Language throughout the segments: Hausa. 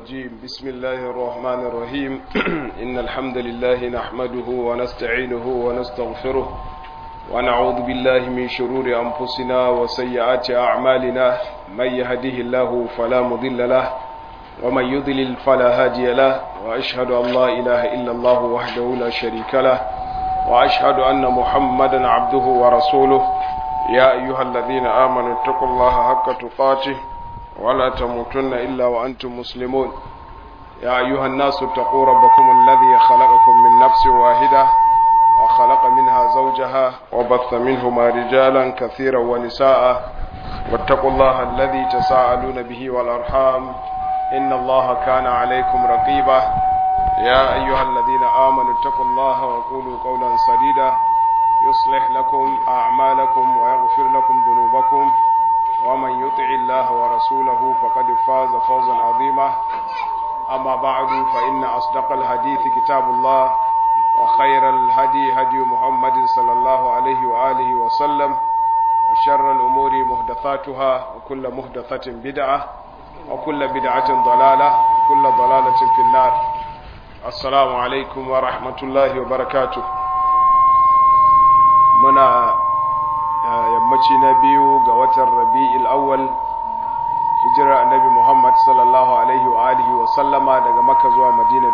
الرجيم بسم الله الرحمن الرحيم إن الحمد لله نحمده ونستعينه ونستغفره ونعوذ بالله من شرور أنفسنا وسيئات أعمالنا من يهده الله فلا مضل له ومن يضلل فلا هادي له وأشهد أن لا إله إلا الله وحده لا شريك له وأشهد أن محمدا عبده ورسوله يا أيها الذين آمنوا اتقوا الله حق تقاته ولا تموتن إلا وأنتم مسلمون يا أيها الناس اتقوا ربكم الذي خلقكم من نفس واحدة وخلق منها زوجها وبث منهما رجالا كثيرا ونساء واتقوا الله الذي تساءلون به والأرحام إن الله كان عليكم رقيبا يا أيها الذين آمنوا اتقوا الله وقولوا قولا سديدا يصلح لكم أعمالكم ويغفر لكم ذنوبكم ومن يطع الله ورسوله فقد فاز فوزا عظيما أما بعد فإن أصدق الحديث كتاب الله وخير الهدي هدي محمد صلى الله عليه وآله وسلم وشر الأمور محدثاتها وكل محدثة بدعة وكل بدعة ضلالة وكل ضلالة في النار السلام عليكم ورحمة الله وبركاته muna yammaci na biyu ga watan rabi'il awwal hijirar annabi muhammad sallallahu alaihi wa alihi wa sallama daga makka zuwa madina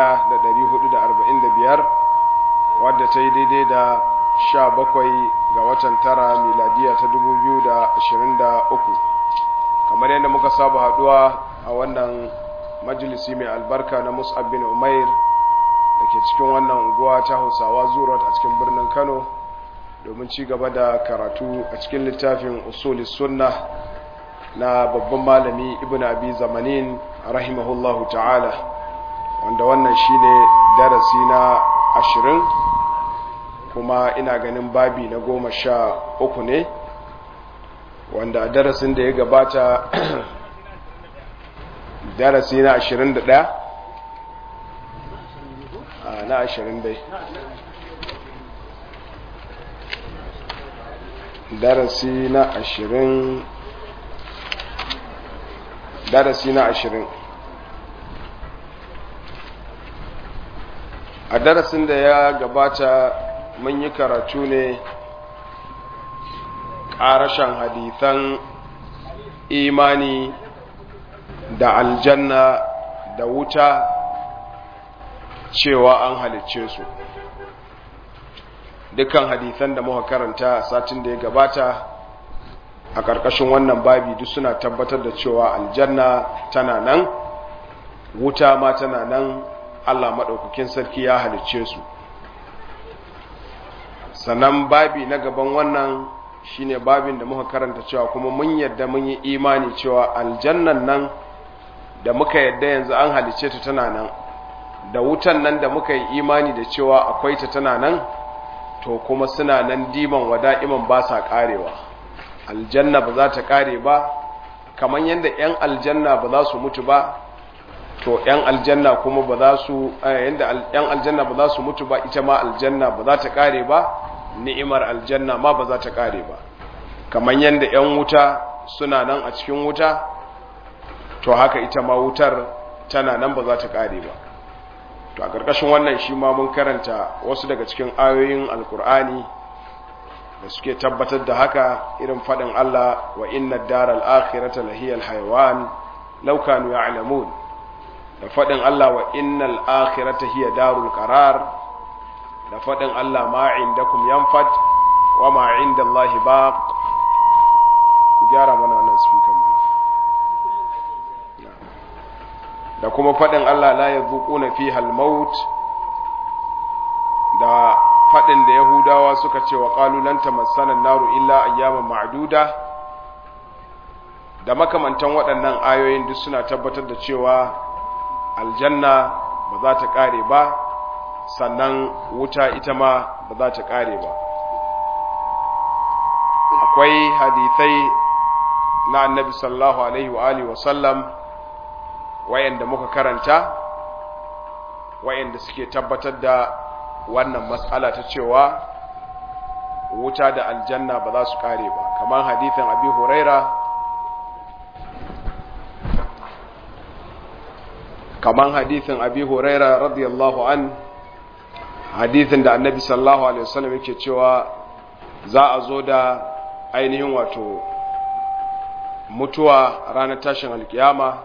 1445 wadda ta yi daidai da 17 ga watan tara miladiya ta 2023 kamar yadda muka saba haduwa a wannan majalisi mai albarka na mus'ab bin umair da ke cikin wannan unguwa ta hausawa zuwa a cikin birnin kano domin ci gaba da karatu a cikin littafin usuli sunna na babban malami ibn abi zamanin rahimahullahu ta'ala wanda wannan shine darasi na ashirin kuma ina ganin babi na goma sha uku ne wanda a darasin da ya gabata darasi na ashirin da ɗaya na ashirin dai darasi na ashirin darasi na ashirin a darasin da ya gabata mun yi karatu ne ƙarashen hadithan imani da aljanna da wuta cewa an halicce su dukkan hadithan da muka karanta satin da ya gabata a ƙarƙashin wannan babi duk suna tabbatar da cewa aljanna tana nan wuta ma tana nan Allah maɗaukakin sarki ya halicce su sannan babi na gaban wannan shine babin da muka karanta cewa kuma mun yadda mun yi imani cewa aljannan nan da muka yadda yanzu an halicce ta tana nan da wutan nan da muka yi imani da cewa akwai ta tana nan to kuma suna nan diman wada'iman ba sa karewa aljanna ba za ta kare ba kamar yadda 'yan aljanna ba za su mutu ba to 'yan aljanna kuma ba za su yadda 'yan aljanna ba za su mutu ba ita ma aljanna ba za ta kare ba ni'imar aljanna ma ba za ta kare ba kamar yadda 'yan wuta suna nan a cikin wuta to haka ita ma wutar tana nan ba za ta kare ba to a ƙarƙashin wannan shi ma mun karanta wasu daga cikin ayoyin alkur'ani da suke tabbatar da haka irin faɗin Allah wa inna daral akhirata lahiyal hayawan law kanu ya'lamun da faɗin Allah wa innal akhirata hiya darul qarar da faɗin Allah ma indakum yanfad wa ma indallahi baq ku gyara mana wannan speaker da kuma faɗin Allah la ya zuƙuna fi halmaut da faɗin da Yahudawa suka ce wa ƙalulanta masanan naru illa ayyaman ma'aduda da makamantan waɗannan ayoyin duk suna tabbatar da cewa aljanna ba za ta ƙare ba sannan wuta ita ma ba za ta ƙare ba akwai hadithai na annabi sallallahu alaihi wa alihi wa sallam wayanda muka karanta wayanda suke tabbatar da wannan matsala ta cewa wuta da aljanna ba za su kare ba kamar hadithin abi huraira kaman hadithin abi huraira radiyallahu an hadithin da annabi sallallahu alaihi wasallam yake cewa za a zo da ainihin wato mutuwa ranar tashin alkiyama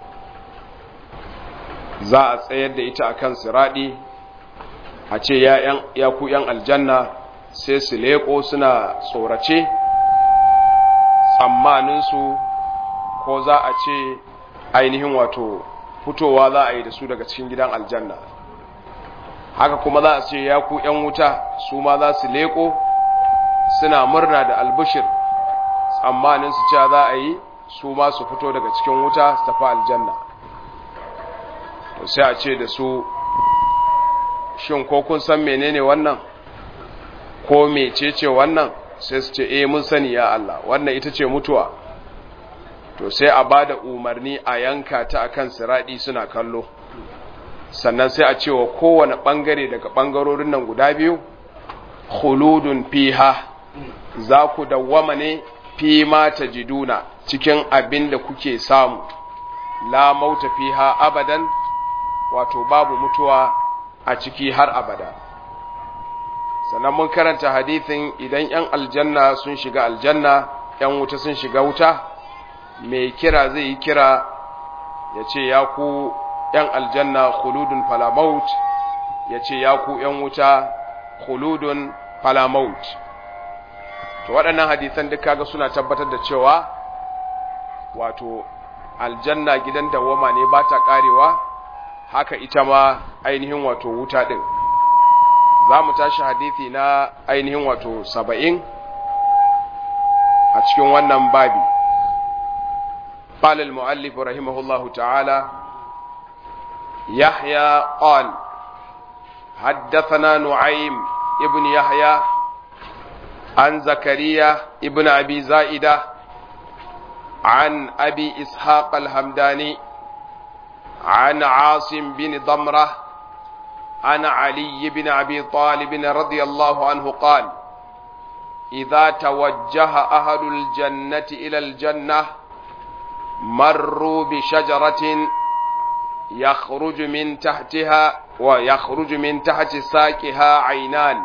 za a tsayar da ita akan siradi a ce ya ku yan aljanna sai su leko suna tsorace tsammaninsu ko za a ce ainihin wato fitowa za a yi da su daga cikin gidan aljanna haka kuma za a ce ya ku ‘yan wuta su ma za su leko suna murna da albishir tsammanin su cewa za a yi su ma su fito daga cikin wuta su tafi aljanna to sai a ce da su shin ko kun san menene wannan ko mecece wannan sai su ce eh mun sani ya Allah wannan ita ce mutuwa to sai a ba da umarni a yanka ta akan siradi suna kallo sannan sai a cewa kowane ɓangare daga ɓangarorin nan guda biyu khuludun fiha za ku dawwama ne fi ma tajiduna cikin abin da kuke samu la mauta fiha abadan wato babu mutuwa a ciki har abada sannan mun karanta hadithin idan 'yan aljanna sun shiga aljanna 'yan wuta sun shiga wuta mai kira zai yi kira ya ce ya ku ‘yan aljanna khuludun falamaut ya ce ya ku ‘yan wuta khuludun falamaut to waɗannan hadisan duk kaga suna tabbatar da cewa wato aljanna gidan dawama ne ba ta ƙarewa haka ita ma ainihin wato wuta ɗin za mu tashi hadithi na ainihin wato saba'in a cikin wannan babi قال المؤلف رحمه الله تعالى يحيى قال حدثنا نعيم ابن يحيى عن زكريا ابن أبي زائدة عن أبي إسحاق الهمداني عن عاصم بن ضمرة عن علي بن أبي طالب رضي الله عنه قال إذا توجه أهل الجنة إلى الجنة مروا بشجرة يخرج من تحتها ويخرج من تحت ساقها عينان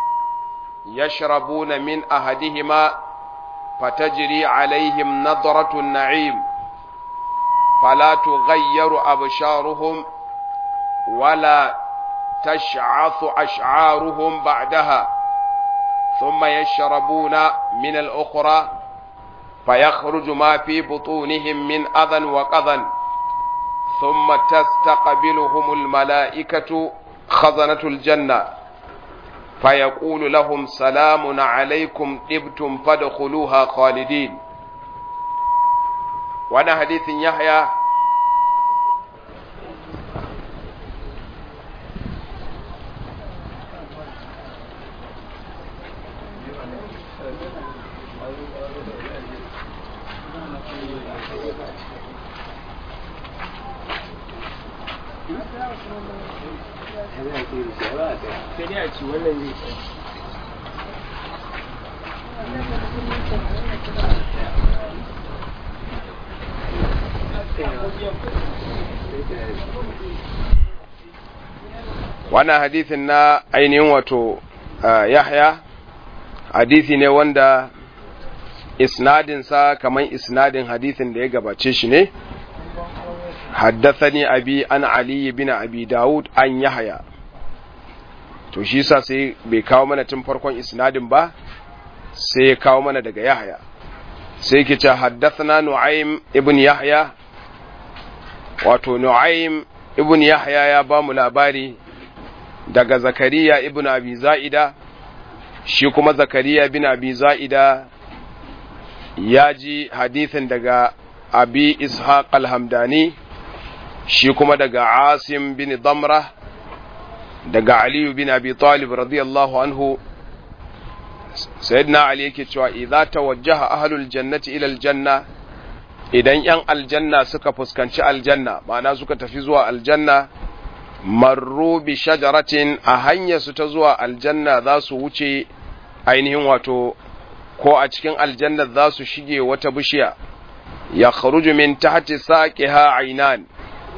يشربون من أحدهما فتجري عليهم نظرة النعيم فلا تغير أبشارهم ولا تشعث أشعارهم بعدها ثم يشربون من الأخرى فيخرج ما في بطونهم من أذى وقذى ثم تستقبلهم الملائكة خزنة الجنة فيقول لهم سلام عليكم طبتم فادخلوها خالدين وانا حديث يحيى sai dai a ci wannan zai tsaye wannan hadithin na ainihin wato yahya hadithi ne wanda isnadinsa kamar isnadin hadithin da ya gabace shi ne haddathani abi an ali bin abi daud an yahya to shi sa sai bai kawo mana tun farkon isnadin ba sai ya kawo mana daga yahya sai ke ce haddathana nu'aym ibn yahya wato nu'aym ibn yahya ya ba mu labari daga zakariya ibn abi za'ida shi kuma zakariya bin abi za'ida ya ji hadithin daga abi ishaq al-hamdani shi kuma daga asim bin damra daga aliyu bin abi talib radiyallahu anhu sayyidina ali yake cewa idza tawajjaha ahlul jannati ila aljanna idan yan aljanna suka fuskanci aljanna ma'ana suka tafi zuwa aljanna marru bi shajaratin a hanyar su ta zuwa aljanna za su wuce ainihin wato ko a cikin aljanna za su shige wata bishiya ya kharuju min tahti saqiha aynan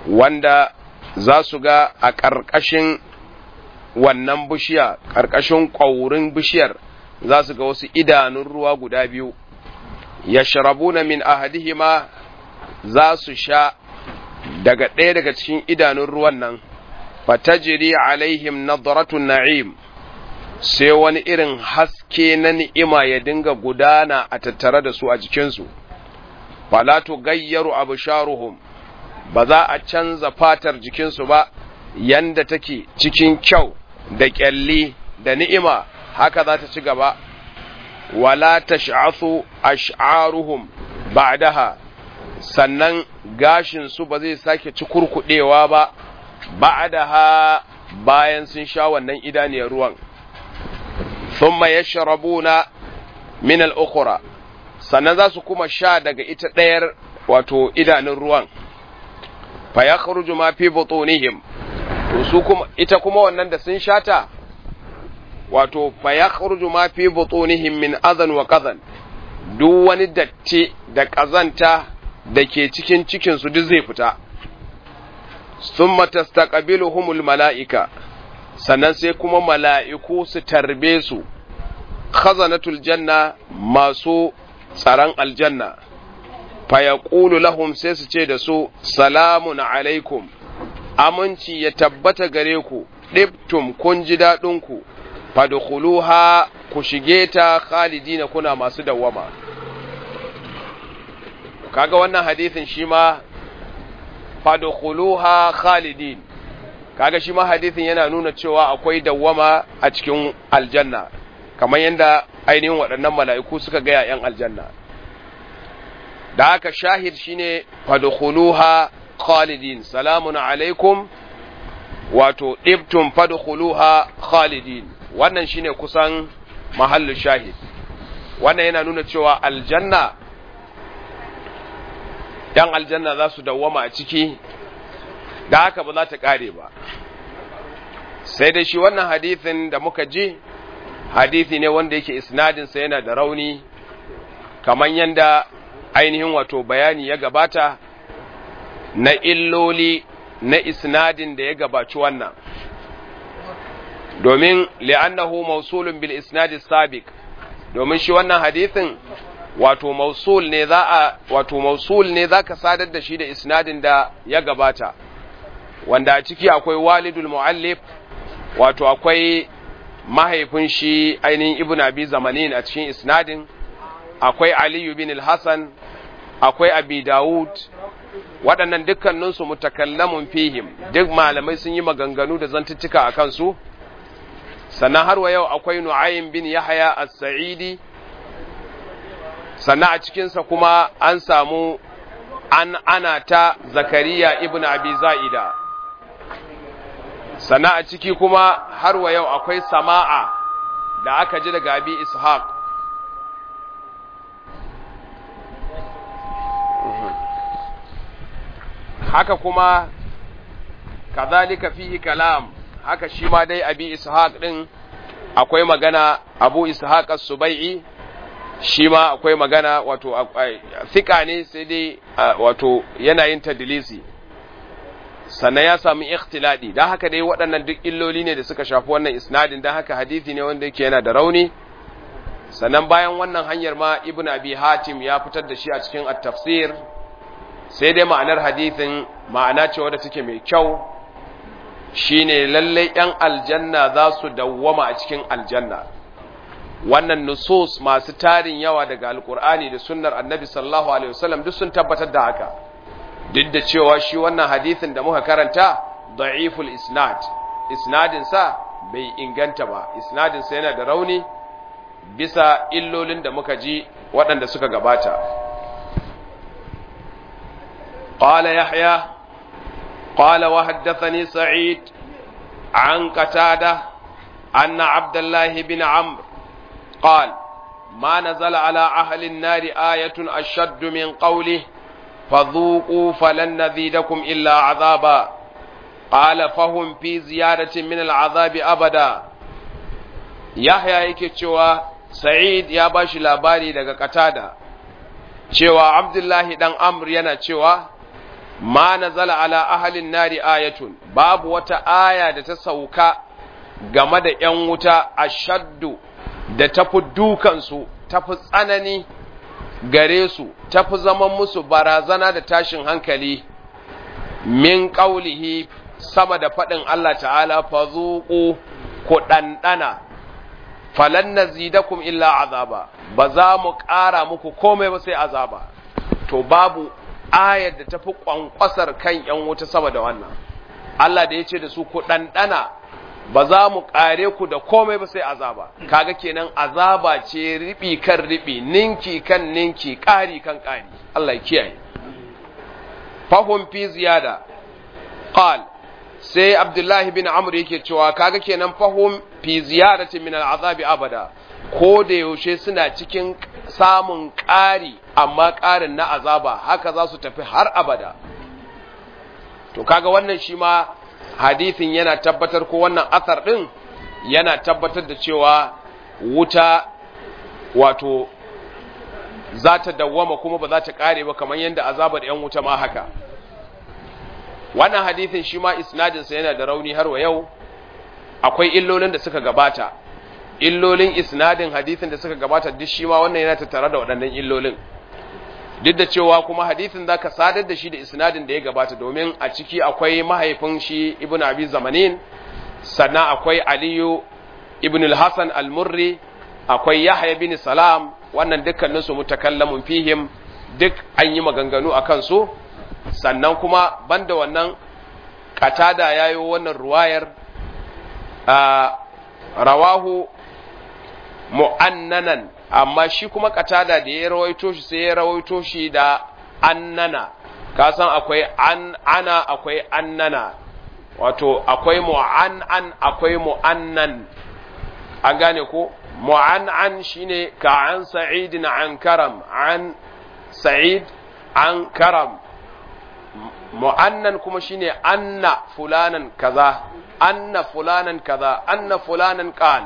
wanda za su ga a ƙarƙashin wannan bishiya ƙarƙashin ƙwaurin bishiyar za su ga wasu idanun ruwa guda biyu yashrabuna min ahadihima za su sha daga ɗaya daga cikin idanun ruwan nan fatajiri alaihim nadratun na'im sai wani irin haske na ni'ima ya dinga gudana a tattare da su a jikinsu fala gayyaru absharuhum ba za a canza fatar jikinsu ba yanda take cikin kyau da kyalli da ni'ima haka za ta ci gaba wala tash'athu ash'aruhum ba'daha sannan gashin su ba zai sake ci kurkudewa ba ba'daha bayan sun sha wannan idaniyar ruwan thumma yashrabuna min al-ukhra sannan za su kuma sha daga ita ɗayar wato idanun ruwan fa yakhruju ma fi butunihim to su kuma ita kuma wannan da sun shata wato fa yakhruju ma fi butunihim min adhan wa qadhan duk wani datti da kazanta da ke cikin cikin su duk zai fita thumma tastaqbiluhumul malaika sannan sai kuma mala'iku su tarbe su khazanatul janna masu tsaron aljanna fa yaqulu lahum sai su ce da su salamun alaikum aminci ya tabbata gare ku ɗibtum kun ji daɗinku fadkhuluha ku shige ta khalidina kuna masu dawwama kaga wannan hadisin shi ma fadkhuluha khalidin kaga shi ma hadisin yana nuna cewa akwai dawwama a cikin aljanna kamar yadda ainihin waɗannan mala'iku suka gaya ‘yan aljanna da haka shahid shine fadkhuluha khalidin salamun alaikum wato ɗibtum fadkhuluha khalidin wannan shine kusan mahallu shahid wannan yana nuna cewa aljanna ‘yan aljanna za su dawwama a ciki da haka ba za ta ƙare ba sai dai shi wannan hadithin da muka ji hadithi ne wanda yake isnadinsa yana da rauni kamar yadda ainihin wato bayani ya gabata na illoli na isnadin da ya gabaci wannan domin li'annahu mausulun bil isnadi sabiq domin shi wannan hadithin wato mausul ne za a wato mausul ne zaka sadar da shi da isnadin da ya gabata wanda a ciki akwai walidul muallif wato akwai mahaifin shi ainihin ibn abi zamanin a cikin isnadin akwai aliyu bin al-hasan akwai abi dawud waɗannan dukkaninsu mutakallamun fihim duk malamai sun yi maganganu da zantuttuka a kansu sannan har wa yau akwai nu'aym bin yahya as-sa'idi sannan a cikinsa kuma an samu an ana ta zakariya ibn abi za'ida sannan a ciki kuma har wa yau akwai sama'a da aka ji daga abi ishaq haka kuma kazalika fihi kalam haka shi ma dai abi ishaq din akwai magana abu ishaq as-subai'i shi ma akwai magana wato thika ne sai dai wato yana yin tadlisi sannan ya samu ikhtiladi dan haka dai waɗannan duk illoli ne da suka shafi wannan isnadin dan haka hadisi ne wanda yake yana da rauni sannan bayan wannan hanyar ma ibn abi hatim ya fitar da shi a cikin at-tafsir sai dai ma'anar hadisin ma'ana ce wadda take mai kyau shine lalle yan aljanna za su dawwama a cikin aljanna wannan nusus masu tarin yawa daga alkur'ani da sunnar annabi sallallahu alaihi wasallam duk sun tabbatar da haka duk da cewa shi wannan hadisin da muka karanta da'iful isnad isnadin sa bai inganta ba isnadin sa yana da rauni bisa illolin da muka ji waɗanda suka gabata قال يحيى قال وحدثني سعيد عن قتادة أن عبد الله بن عمرو قال ما نزل على أهل النار آية أشد من قوله فذوقوا فلن نزيدكم إلا عذابا قال فهم في زيادة من العذاب أبدا يحيى yake cewa Sa'id ya bashi labari daga Katada cewa Abdullahi dan Amr yana cewa ma nazala ala ahalin nari ayatun babu wata aya da ta sauka game da ‘yan wuta a shaddu da tafi dukansu tafi tsanani gare su tafi zaman musu barazana da tashin hankali min ƙaulihi sama da faɗin Allah ta'ala fa zuƙu ku ɗanɗana falan na zidakum illa azaba ba za mu ƙara muku komai ba sai azaba to babu ayar da tafi ƙwanƙwasar kan ‘yan wuta sama da wannan Allah da ya ce da su ku ɗanɗana ba za mu ƙare ku da komai ba sai azaba kaga kenan azaba ce riɓi kan riɓi ninki kan ninki ƙari kan ƙari Allah ya kiyaye fahum fi ziyada qal sai abdullahi bin amr yake cewa kaga kenan fahum fi ziyadati min al'azabi abada ko da yaushe suna cikin samun ƙari amma ƙarin na azaba haka za su tafi har abada to kaga wannan shi ma hadithin yana tabbatar ko wannan athar din yana tabbatar da cewa wuta wato za ta dawwama kuma ba za ta kare ba kamar yadda azabar yan wuta ma haka wannan hadithin shi ma isnadinsa yana da rauni har wa yau akwai illolin da suka gabata illolin isnadin hadithin da suka gabata duk shi ma wannan yana tattare da waɗannan illolin duk da cewa kuma hadithin za ka sadar da shi da isnadin da ya gabata domin a ciki akwai mahaifin shi ibn abi zamanin sannan akwai aliyu ibn al-hasan al-murri akwai yahya bin salam wannan dukkaninsu mutakallamun fihim duk an yi maganganu a kansu sannan kuma banda wannan katada yayo wannan ruwayar rawahu mu'annanan amma shi kuma katada da ya rawaito shi sai ya rawaito shi da annana ka san akwai an ana akwai annana wato akwai mu'an'an akwai mu'annan an gane ko mu'an'an shine ka an sa'idin an karam an sa'id an karam mu'annan kuma shine anna fulanan kaza anna fulanan kaza anna fulanan qal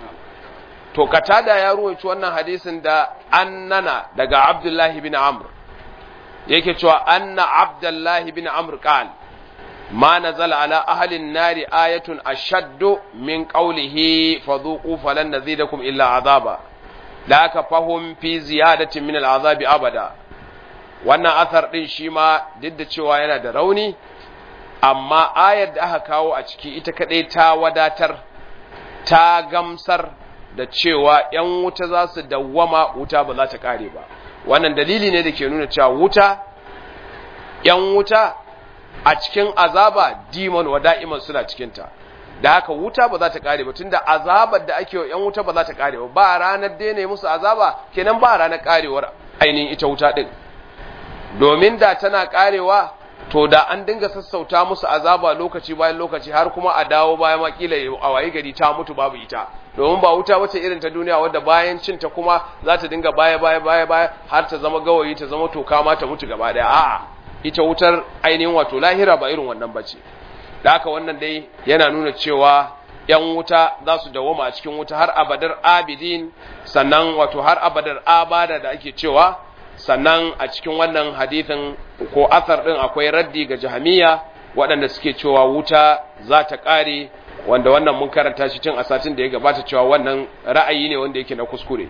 to katada ya ruwaci wannan hadisin da annana daga abdullahi bin amr yake cewa anna abdullahi bin amr qal ma nazala ala ahlin nari ayatun ashaddu min qawlihi fadhuqu falan nazidakum illa azaba la ka fahum fi ziyadatin min al'azabi abada wannan athar din shi ma duk da cewa yana da rauni amma ayar da aka kawo a ciki ita kadai ta wadatar ta gamsar da cewa ‘yan wuta za su dawwama wuta ba za ta ƙare ba wannan dalili ne da ke nuna cewa wuta ‘yan wuta a cikin azaba dimon wa da'iman suna cikinta da haka wuta ba za ta ƙare ba tunda azabar da ake wa ‘yan wuta ba za ta ƙare ba ba ranar daina musu azaba kenan ba ranar ƙarewar ainihin ita wuta ɗin domin da tana ƙarewa to da an dinga sassauta musu azaba lokaci bayan lokaci har kuma a dawo bayan makila a waye gari ta mutu babu ita domin ba wuta wace irin ta duniya wadda bayan cinta kuma za ta dinga baya baya baya baya har ta zama gawayi ta zama toka ma ta mutu gaba daya a'a ita wutar ainihin wato lahira ba irin wannan bace da haka wannan dai yana nuna cewa yan wuta za su dawoma a cikin wuta har abadar abidin sannan wato har abadar abada da ake cewa sannan a cikin wannan hadithin ko asar din akwai raddi ga jahamiya waɗanda suke cewa wuta za ta ƙare wanda wannan mun karanta shi tun a satin da ya gabata cewa wannan ra'ayi ne wanda yake na kuskure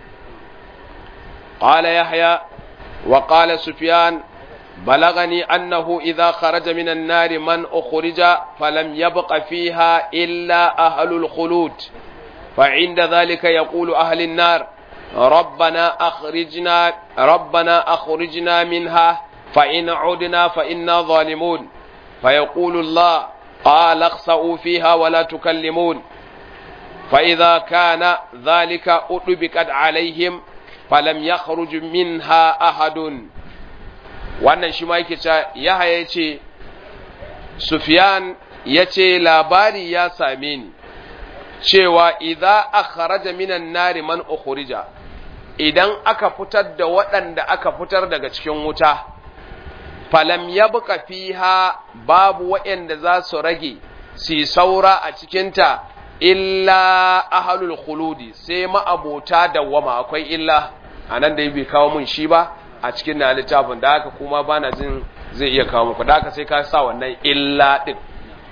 qala yahya wa qala sufyan balagani annahu idha kharaja minan nari man ukhrija falam yabqa fiha illa ahlul khulud fa inda dhalika yaqulu ahlun nar ربنا أخرجنا ربنا أخرجنا منها فإن عدنا فإنا ظالمون فيقول الله قال اخسأوا فيها ولا تكلمون فإذا كان ذلك أطبقت عليهم فلم يخرج منها أحد wannan shi ma yake cewa Yahaya ya ce Sufyan ya ce labari ya same ni cewa idza akhraja minan nari man ukhrija idan aka fitar da waɗanda aka fitar daga cikin wuta falam yabqa fiha babu waɗanda za su rage su saura a cikinta illa ahlul khuludi sai ma'abota dawwama akwai illa anan da bai kawo mun shi ba a cikin na littafin da haka kuma bana jin zai iya kawo muku da haka sai ka sa wannan illa din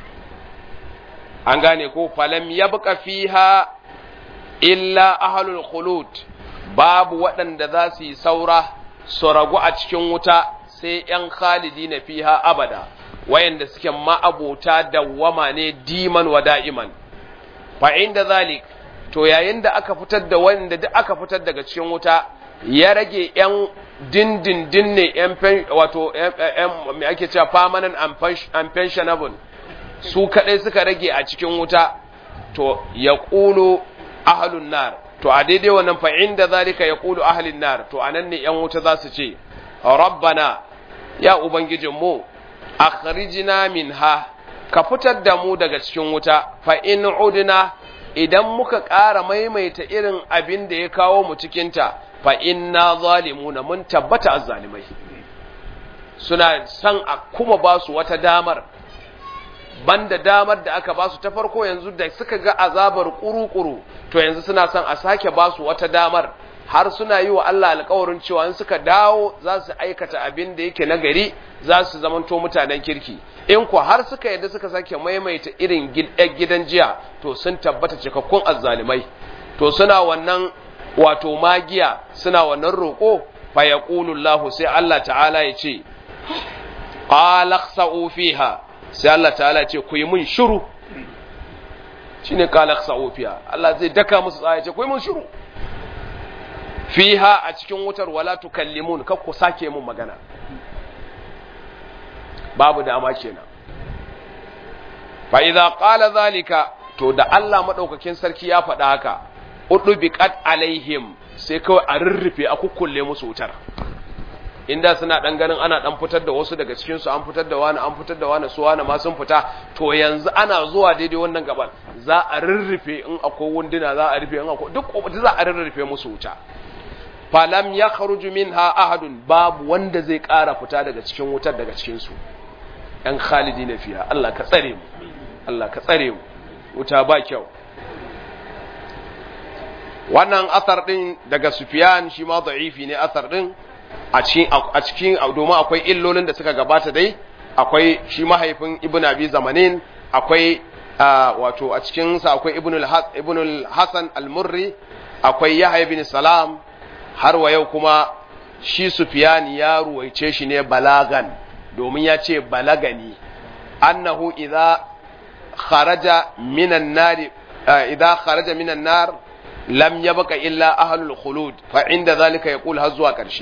an gane ko falam yabqa fiha illa ahlul khulud babu waɗanda za su yi saura su ragu a cikin wuta sai ‘yan khalidi na fiha abada wayanda suke ma'abota dawwama ne diman wa da'iman fa inda zalik to yayin da aka fitar da wanda duk aka fitar daga cikin wuta ya rage ‘yan dindindin ne ‘yan wato me ake cewa permanent and pensionable su kaɗai suka rage a cikin wuta to ya ƙulo ahalun nar to a daidai wannan fa inda zalika ya ƙulo ahalin nar to anan ne ‘yan wuta za su ce rabbana ya ubangijinmu akhrijna minha ka fitar da mu daga cikin wuta fa in udna idan muka ƙara maimaita irin abin da ya kawo mu cikinta fa inna zalimuna mun tabbata azzalimai suna san a kuma ba su wata damar banda damar da aka ba su ta farko yanzu da suka ga azabar kuru-kuru to yanzu suna son a sake ba su wata damar har suna yi wa Allah alkawarin cewa in suka dawo za su aikata abin da yake nagari za su zamanto mutanen kirki in ku har suka yadda suka sake maimaita irin gidan jiya to sun tabbata cikakkun azzalimai to suna wannan wato magiya suna wannan roƙo fa yaqulu Allah sai Allah ta'ala ya ce qala khsa'u fiha sai Allah ta'ala ya ce ku yi mun shiru shine qala khsa'u fiha Allah zai daka musu tsaya ya ce ku yi mun shiru fiha a cikin wutar wala tukallimun kar ku sake mun magana babu dama kenan fa idza qala zalika to da Allah madaukakin sarki ya faɗa haka udubiqat alaihim sai kawai a rurrufe a kukkulle musu wutar inda suna dan ganin ana dan fitar da wasu daga cikin su an fitar da wani an fitar da wani su wani ma sun fita to yanzu ana zuwa daidai wannan gaban za a rurrufe in akwai wunduna za a rufe in akwai duk za a rurrufe musu wuta falam ya kharuju minha ahadun babu wanda zai ƙara fita daga cikin wutar daga cikin su ɗan khalidi na fiya Allah ka tsare mu Allah ka tsare mu wuta ba kyau wannan asar din daga Sufyan shi ma da'ifi ne asar din a cikin a cikin domin akwai illolin da suka gabata dai akwai shi mahaifin Ibn Abi Zamanin akwai wato a cikin sa akwai Ibn al-Hasan al-Murri akwai Yahya bin Salam har wa yau kuma shi Sufyan ya ruwaice shi ne balagan domin ya ce balagani annahu idza kharaja minan nar idza kharaja minan nar lam yabqa illa ahlul khulud fa inda zalika yaqul har zuwa karshe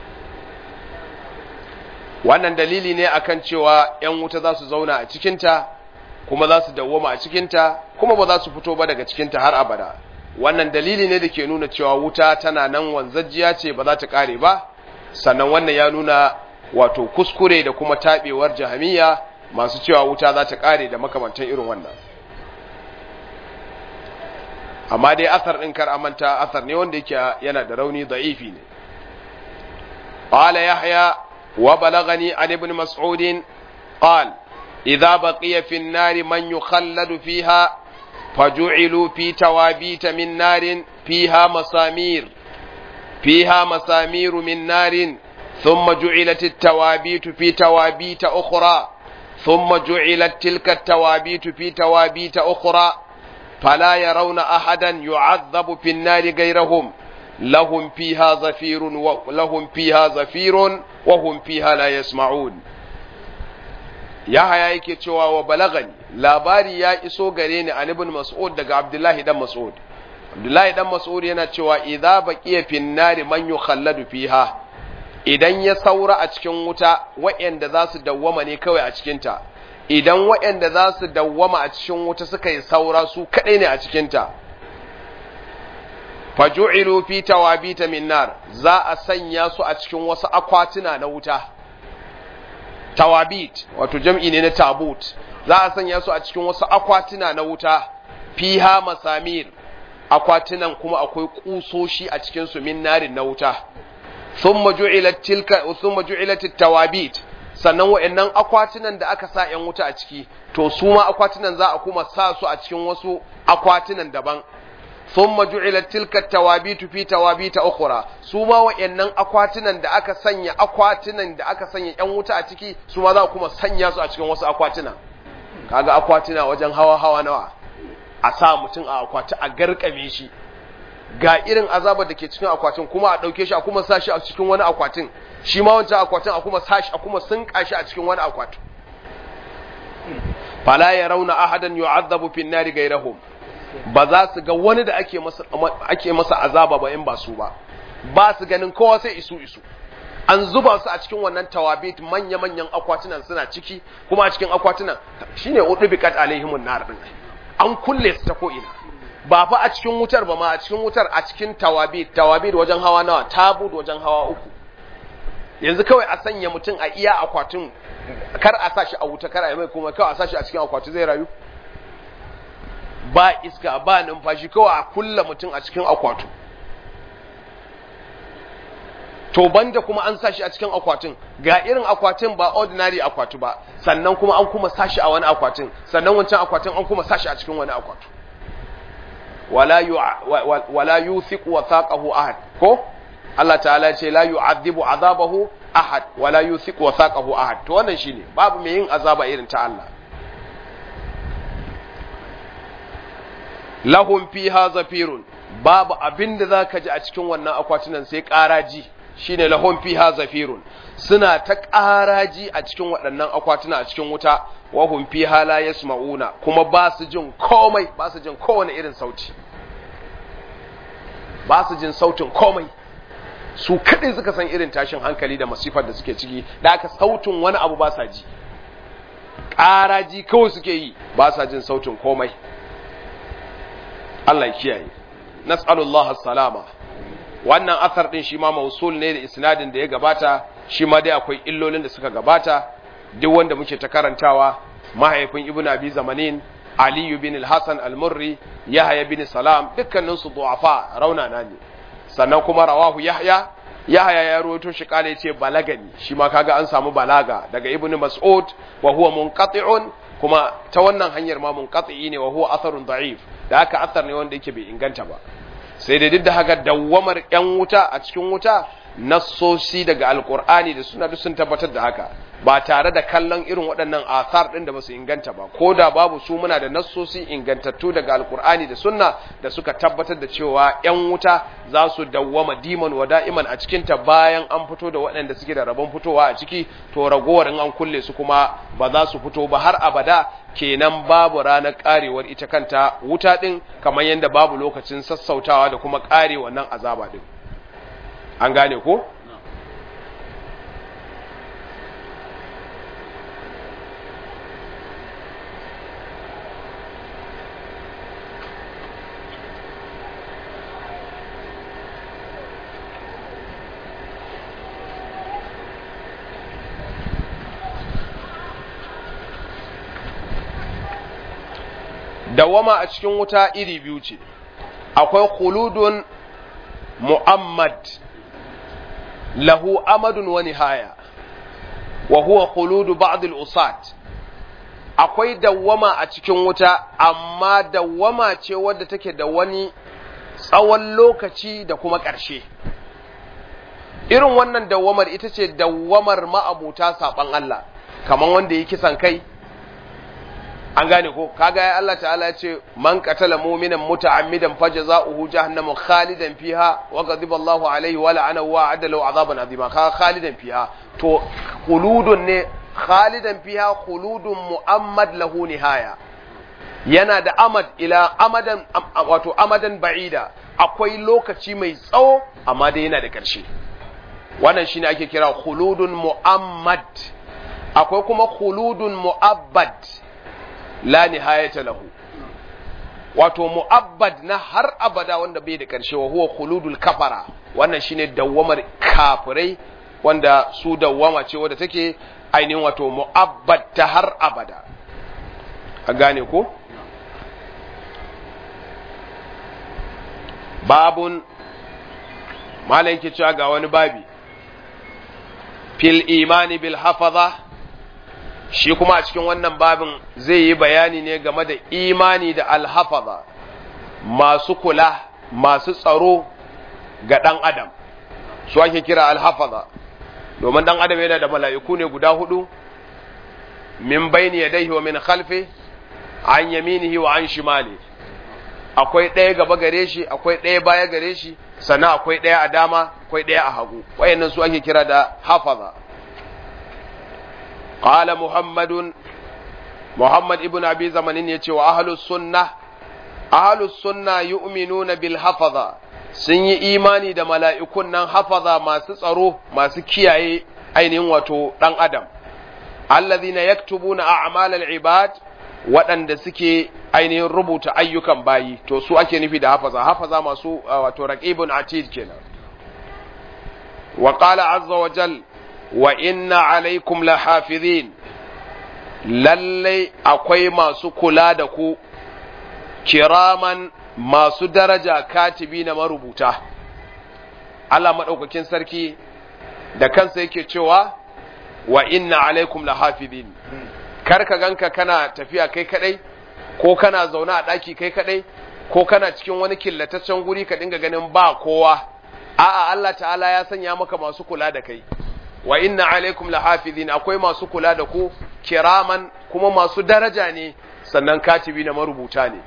wannan dalili ne akan cewa yan wuta za su zauna a cikinta kuma za su dawwama a cikinta kuma ba za su fito ba daga cikinta har abada wannan dalili ne da ke nuna cewa wuta tana nan wanzajjiya ce ba za ta kare ba sannan wannan ya nuna wato kuskure da kuma taɓewar jahamiya masu cewa wuta za ta kare da makamantan irin wannan amma dai asar ɗin kar amanta asar ne wanda yake yana da rauni da'ifi ne قال يحيى وبلغني عن ابن مسعود قال إذا بقي في النار من يخلد فيها فجعلوا في توابيت من نار فيها مسامير فيها مسامير من نار ثم جعلت التوابيت في توابيت أخرى ثم جعلت تلك التوابيت في توابيت أخرى فلا يرون أحدا يعذب في النار غيرهم لهم فيها زفير ولهم فيها زفير وهم فيها لا يسمعون ya haya yake cewa wa balagani labari ya iso gare ni an ibn mas'ud daga abdullahi dan mas'ud abdullahi dan mas'ud yana cewa idza baqiya fin nari man yukhalladu fiha idan ya saura a cikin wuta waɗanda za su dawwama ne kawai a cikin ta idan waɗanda za su dawwama a cikin wuta suka yi saura su kadai ne a cikin ta faju'ilu fi tawabita min nar za a sanya su a cikin wasu akwatuna na wuta tawabit wato jam'i ne na tabut za a sanya su a cikin wasu akwatuna na wuta fiha masamir akwatunan kuma akwai kusoshi a cikin su min narin na wuta thumma ju'ilat tilka thumma ju'ilat tawabit sannan wa'annan akwatunan da aka sa yan wuta a ciki to su ma akwatunan za a kuma sa su a cikin wasu akwatunan daban thumma ju'ilat tilka tawabitu fi tawabita ukhra su ma wayannan akwatunan da aka sanya akwatunan da aka sanya yan wuta a ciki su ma za kuma sanya su a cikin wasu akwatuna kaga akwatuna wajen hawa hawa nawa a sa mutum a akwati a garkame shi ga irin azabar da ke cikin akwatin kuma a ɗauke shi a kuma sa shi a cikin wani akwatin shi ma wancan akwatin a kuma sa shi a kuma sunka shi a cikin wani akwatin fala ya rauna ahadan yu'azzabu fin nari gairahum ba za su ga wani da ake masa ake masa azaba ba in ba su ba ba su ganin kowa sai isu isu an zuba su a cikin wannan tawabit manya manyan akwatunan suna ciki kuma a cikin akwatunan shine udubikat alaihimun nar din an kulle su ta ko ina ba fa a cikin wutar ba ma a cikin wutar a cikin tawabit tawabit wajen hawa nawa tabud wajen hawa uku yanzu kawai a sanya mutum a iya akwatin kar a sa shi a wuta kar a yi mai kuma kawai a sa shi a cikin akwati zai rayu ba iska ba numfashi kawai a kulla mutum a cikin akwatu to banda kuma an sa shi a cikin akwatin ga irin akwatin ba ordinary akwatu ba sannan kuma an kuma sa shi a wani akwatin sannan wancan akwatin an kuma sa shi a cikin wani akwatu wala yu wala yuthiqu wathaqahu ahad ko Allah ta'ala ce la yu'adhibu azabahu ahad wala yuthiqu wathaqahu ahad to wannan shine babu mai yin azaba irin ta Allah lahum fiha zafirun babu abinda zaka ji a cikin wannan akwatunan sai ƙaraji shine lahum fiha zafirun suna ta ƙaraji a cikin waɗannan akwatuna a cikin wuta wa hum fiha la yasma'una kuma ba su jin komai ba su jin kowane irin sauti ba su jin sautin komai su kaɗai suka san irin tashin hankali da masifar da suke ciki da aka sautin wani abu ba sa ji ƙaraji kawai suke yi ba sa jin sautin komai Allah ya kiyaye nas'alullah salama wannan asar din shi ma mausul ne da isnadin da ya gabata shi ma dai akwai illolin da suka gabata duk wanda muke ta karantawa mahaifin ibnu abi zamanin ali bin al-hasan al-murri yahya bin salam dukkanin su du'afa raunana ne sannan kuma rawahu yahya yahya ya rawaito shi kale yace balagani shi ma kaga an samu balaga daga ibnu mas'ud wa huwa munqati'un kuma ta wannan hanyar ma munqati ne wa huwa atharun da'if da haka athar ne wanda yake bai inganta ba sai dai duk da haka dawwamar yan wuta a cikin wuta nassosi daga alkur'ani da suna duk sun tabbatar da haka ba tare da kallon irin waɗannan athar ɗin da ba su inganta ba ko da babu su muna da nassosi ingantattu daga alkur'ani da sunna da suka tabbatar da cewa yan wuta za su dawwama diman wa da'iman a cikin ta bayan an fito da waɗanda suke da rabon fitowa a ciki to ragowar in an kulle su kuma ba za su fito ba har abada kenan babu ranar karewar ita kanta wuta ɗin kamar yadda babu lokacin sassautawa da kuma kare wannan azaba ɗin an gane ko? dawama a cikin wuta iri biyu ce akwai khuludun mu'ammad lahu amadun wa nihaya wa huwa khuludu ba'd al-usat akwai dawwama a cikin wuta amma dawwama ce wadda take da wani tsawon lokaci da kuma ƙarshe irin wannan dawwamar ita ce dawwamar ma'abuta saban Allah kamar wanda yi kisan kai an gane ko kaga ya Allah ta'ala ya ce man qatala mu'minan muta'ammidan fajza'uhu jahannamu khalidan fiha wa ghadiba Allahu alayhi wa la'anahu wa adda lahu 'adaban 'azima ka khalidan fiha to khuludun ne khalidan fiha khuludun mu'ammad lahu nihaya yana da amad ila amadan wato amadan ba'ida akwai lokaci mai tsawo amma dai yana da ƙarshe wannan shine ake kira khuludun mu'ammad akwai kuma khuludun mu'abbad la nihayata lahu wato mu'abbad na har abada wanda bai da ƙarshe wa huwa khuludul kafara wannan shine dawwamar kafirai wanda su dawwama ce wadda take ainihin wato mu'abbad ta har abada a gane ko babun malam ke cewa ga wani babi fil imani bil hafaza shi kuma a cikin wannan babin zai yi bayani ne game da imani da alhafaza masu kula masu tsaro ga ɗan adam su ake kira alhafaza domin ɗan adam yana da mala'iku ne guda hudu min bayni yadayhi wa min khalfi an yaminihi wa an shimali akwai ɗaya gaba gare shi akwai ɗaya baya gare shi sannan akwai ɗaya a dama akwai ɗaya a hagu wayannan su ake kira da hafaza qala muhammadun muhammad ibn abi zamanin yace wa ahlus sunnah ahlus sunna yu'minuna bil hafaza sun yi imani da mala'ikun nan hafaza masu tsaro masu kiyaye ainihin wato dan adam allazina yaktubuna a'malal ibad waɗanda suke ainihin rubuta ayyukan bayi to su ake nufi da hafaza hafaza masu wato raqibun atid kenan wa qala azza wa jal wa inna alaikum lahafizin lallai akwai masu kula da ku kiraman masu daraja katibi na marubuta Allah maɗaukakin sarki da kansa yake cewa wa inna alaikum lahafizin kar ka ganka kana tafiya kai kadai ko kana zaune a ɗaki kai kadai ko kana cikin wani killataccen guri ka dinga ganin ba kowa a'a Allah ta'ala ya sanya maka masu kula da kai wa inna alaikum lahafizin akwai masu kula da ku kiraman kuma masu daraja ne sannan katibi na marubuta ne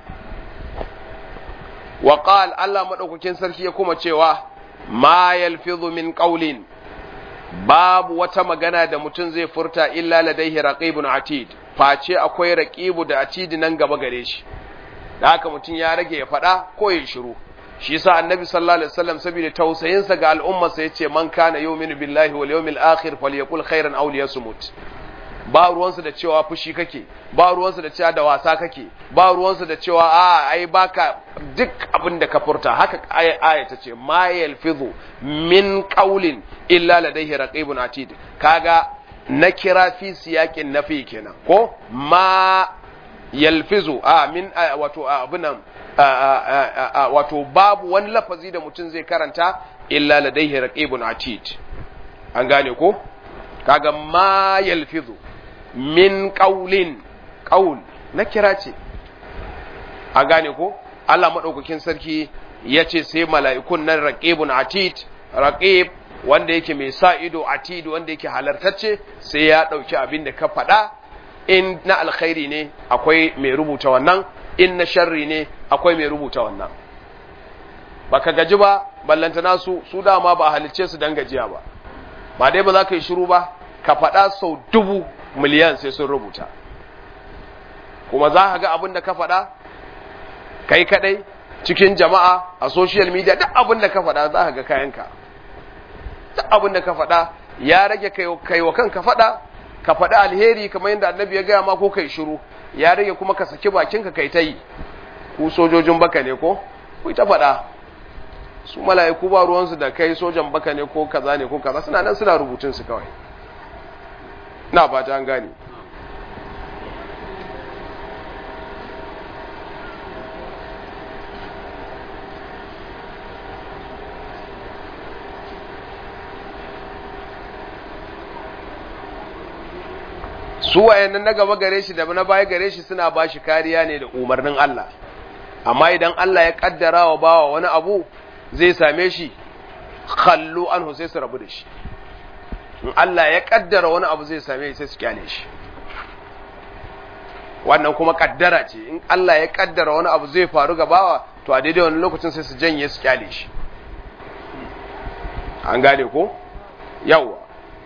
wa qal Allah madaukakin sarki ya kuma cewa ma yalfizu min qawlin babu wata magana da mutum zai furta illa ladaihi raqibun atid face akwai raqibu da atid nan gaba gare shi da haka mutum ya rage ya faɗa ko ya shiru shi yasa annabi sallallahu alaihi wasallam saboda tausayin sa ga al'umma sa yace man kana yu'minu billahi wal yawmil akhir falyaqul khairan aw liyasmut ba ruwansu da cewa fushi kake ba ruwansu da cewa da wasa kake ba ruwansu da cewa a ai baka duk abin da ka furta haka aya ta ce ma yalfizu min qawlin illa ladayhi raqibun atid kaga na kira fi siyakin nafi kenan ko ma yalfizu a min wato abunan wato babu wani lafazi da mutum zai karanta illa ladayhi raqibun atid an gane ko kaga ma yalfizu min ƙaulin ƙaul na kira ce a gane ko Allah maɗaukakin sarki ya ce sai mala'ikun nan raƙibun atid raƙib wanda yake mai sa ido atid wanda yake halartacce sai ya ɗauki abin da ka faɗa in na alkhairi ne akwai mai rubuta wannan in na sharri ne akwai mai rubuta wannan baka gaji ba ballantana su su dama ba halicce su dan gajiya ba ba dai ba za ka yi shiru ba ka faɗa sau dubu miliyan sai sun rubuta kuma za ka ga abin da ka faɗa kai kadai cikin jama'a a social media duk abin da ka faɗa za ka ga kayanka duk abin da ka faɗa ya rage kai wa kanka faɗa ka faɗi alheri kamar yadda annabi ya gaya ma ko kai shiru ya rage kuma ka saki bakinka kai ta yi ku sojojin baka ne ko ku ta faɗa su mala'iku ba ruwansu da kai sojan baka ne ko kaza ne ko kaza suna nan suna rubutun su kawai na ba ta gane su wayannan na gaba gare shi da na baya gare shi suna ba shi kariya ne da umarnin Allah amma idan Allah ya kaddara wa bawa wani abu zai same shi kallo an sai su rabu da shi in Allah ya kaddara wani abu zai same shi sai su kyale shi wannan kuma kaddara ce in Allah ya kaddara wani abu zai faru ga bawa to a daidai wani lokacin sai su janye su kyale shi an gane ko yawa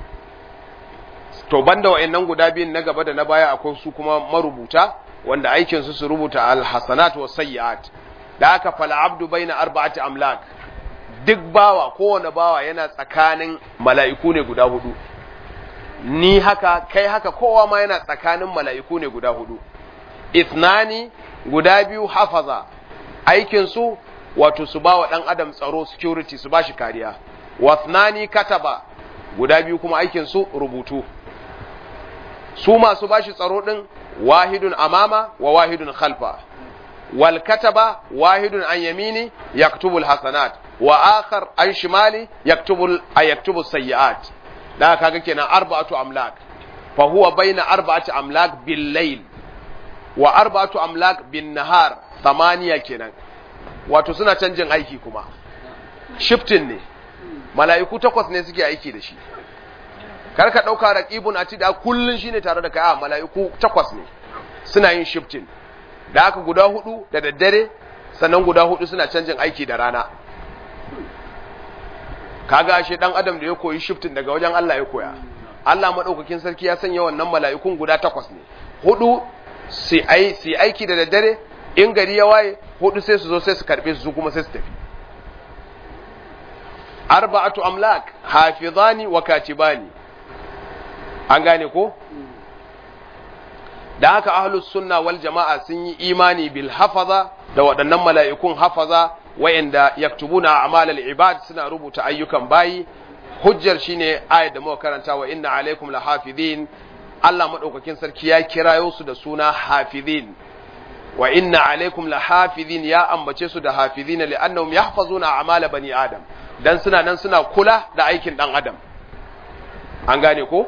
to banda wa'annan guda biyun na gaba da na baya akwai su kuma marubuta wanda aikin su su rubuta alhasanat wa sayyi'at da aka fal abdu baina arba'ati amlak duk bawa kowane bawa yana tsakanin mala'iku ne guda hudu ni haka kai haka kowa ma yana tsakanin mala'iku ne guda hudu ithnani guda biyu hafaza aikin su wato su bawa dan adam tsaro security su bashi kariya wathnani kataba guda biyu kuma aikin su rubutu su masu bashi tsaro din wahidun amama wa wahidun khalfa wal kataba wahidun an yamini yaktubu al hasanat wa akhar an shimali yaktubu yaktubu sayyi'at da kaga kenan arba'atu amlak fa huwa baina arba'ati amlak bil layl wa arba'atu amlak bin nahar thamaniya kenan wato suna canjin aiki kuma shifting ne mala'iku takwas ne suke aiki da shi kar ka ɗauka raqibun atida kullun shine tare da kai a mala'iku takwas ne suna yin shifting da haka guda hudu da daddare sannan guda hudu suna canjin aiki da rana kaga ashe dan adam da ya koyi shifting daga wajen Allah ya koya Allah madaukakin sarki ya sanya wannan mala'ikun guda takwas ne hudu su ai su aiki da daddare in gari ya waye hudu sai su zo sai su karbe su kuma sai su tafi arba'atu amlak hafizani wa katibani an gane ko da haka ahlus sunna wal jama'a sun yi imani bil hafaza da waɗannan mala'ikun hafaza wa'inda yaktubuna a'malal ibad suna rubuta ayyukan bayi hujjar shine ayat da muka karanta wa inna alaikum lahafizin Allah madaukakin sarki ya kirayo su da suna hafizin wa inna alaikum lahafizin ya ambace su da hafizina li'annahum yahfazuna a'mala bani adam dan suna nan suna kula da aikin dan adam an gane ko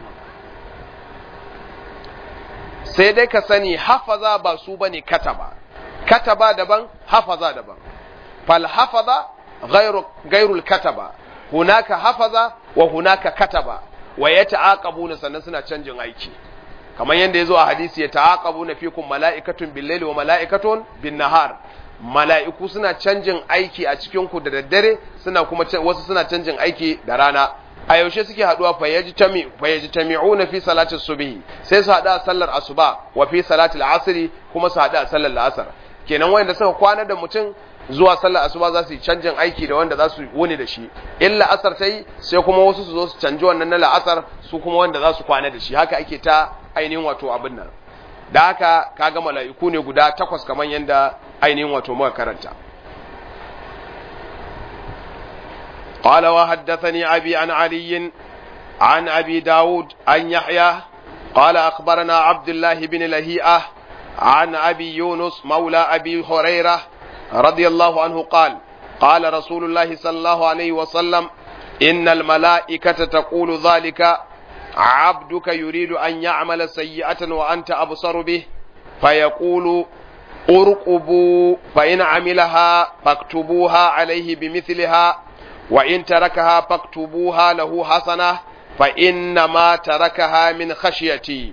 sai dai ka sani hafaza ba su bane kataba kataba daban hafaza daban fal hafaza ghairu ghairul kataba hunaka hafaza wa hunaka kataba wa yata'aqabuna sannan suna canjin aiki kamar yadda yazo a hadisi ya ta'aqabuna fikum mala'ikatun bil-laili wa mala'ikatun bin-nahar mala'iku suna canjin aiki a cikin ku da daddare suna kuma wasu suna canjin aiki da rana a yaushe suke haduwa fayyajtami'una fi salati subhi sai su hada sallar asuba wa fi salati al-asr kuma su hada sallar al-asr kenan wanda suka kwana da mutum zuwa sallar asuba za su yi canjin aiki da wanda za su wuni da shi in la'asar ta yi sai kuma wasu su zo su canji wannan na la'asar su kuma wanda za su kwana da shi haka ake ta ainihin wato abin nan da haka kaga mala'iku ne guda takwas kamar yadda ainihin wato muka karanta قال وحدثني أبي عن علي عن أبي داود عن يحيى قال أخبرنا عبد الله بن لهيئة عن أبي يونس مولى أبي هريرة رضي الله عنه قال قال رسول الله صلى الله عليه وسلم إن الملائكة تقول ذلك عبدك يريد أن يعمل سيئة وأنت أبصر به فيقول ارقبوا فإن عملها فاكتبوها عليه بمثلها وإن تركها فاكتبوها له حسنة فإنما تركها من خشيتي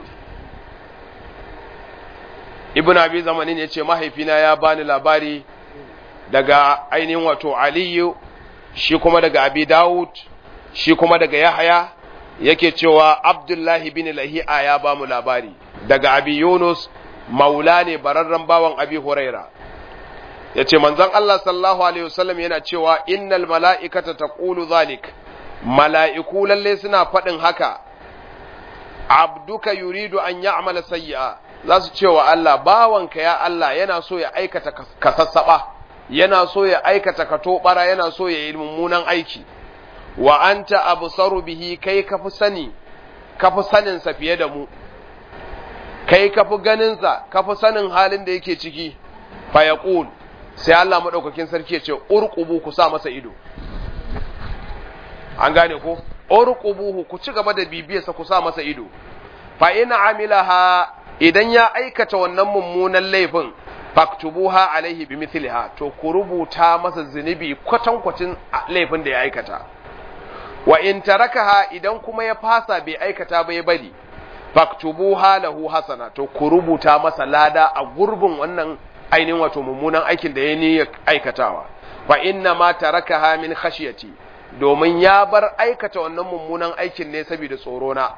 ibn abi zamanin ya ce mahaifina ya bani labari daga ainihin wato aliyu shi kuma daga abi dawud shi kuma daga yahaya yake cewa abdullahi bin lahi'a ya ba mu labari daga abi yunus maula ne bararren bawan abi huraira ya ce manzon allah sallallahu alaihi wasallam yana cewa innal mala'ikata taqulu zalik mala'iku lalle suna faɗin haka abduka yuridu an ya'mala sayyi'a za su ce wa Allah bawanka ya Allah yana so ya aikata ka sassaɓa yana so ya aikata ka tobara yana so ya yi mummunan aiki wa anta absaru bihi kai ka fi sani ka fi sanin sa fiye da mu kai ka fi ganin sa ka fi sanin halin da yake ciki fa yaqul sai Allah madaukakin sarki ya ce urqubu ku sa masa ido an gane ko urqubuhu ku ci gaba da bibiyarsa ku sa masa ido fa in amilaha idan ya aikata wannan mummunan laifin faktubuha alaihi bi mithliha to ku rubuta masa zunubi kwatankwacin laifin da ya aikata wa in tarakaha idan kuma ya fasa bai aikata ba ya bari faktubuha lahu hasana to ku rubuta masa lada a gurbin wannan ainihin wato mummunan aikin da ya ni aikatawa fa inna ma tarakaha min khashyati domin ya bar aikata wannan mummunan aikin ne saboda tsoro na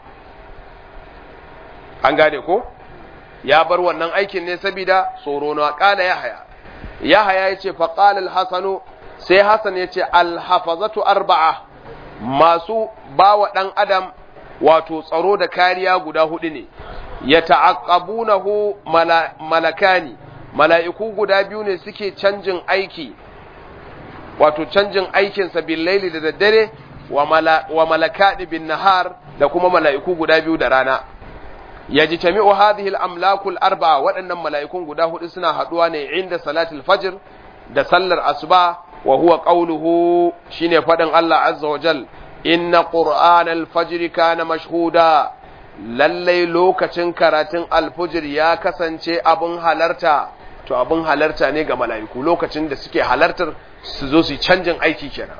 an gane ko ya bar wannan aikin ne saboda tsoro na kala yahaya yahaya yace fa qala al-hasanu sai hasan yace al-hafazatu arba'a masu bawa dan adam wato tsaro da kariya guda hudu ne ya ta'aqqabunahu malakani mala'iku guda biyu ne suke canjin aiki wato canjin aikinsa bil laili da daddare wa malakani bin nahar da kuma mala'iku guda biyu da rana yajtami'u hadhihi al-amlaku al-arba'a waɗannan mala'ikun guda hudu suna haduwa ne inda salatul fajr da sallar asuba wa huwa qawluhu shine fadin Allah azza wa jal inna qur'anal fajr kana mashhuda lallai lokacin karatun alfujir ya kasance abin halarta to abin halarta ne ga mala'iku lokacin da suke halartar su zo su canjin aiki kenan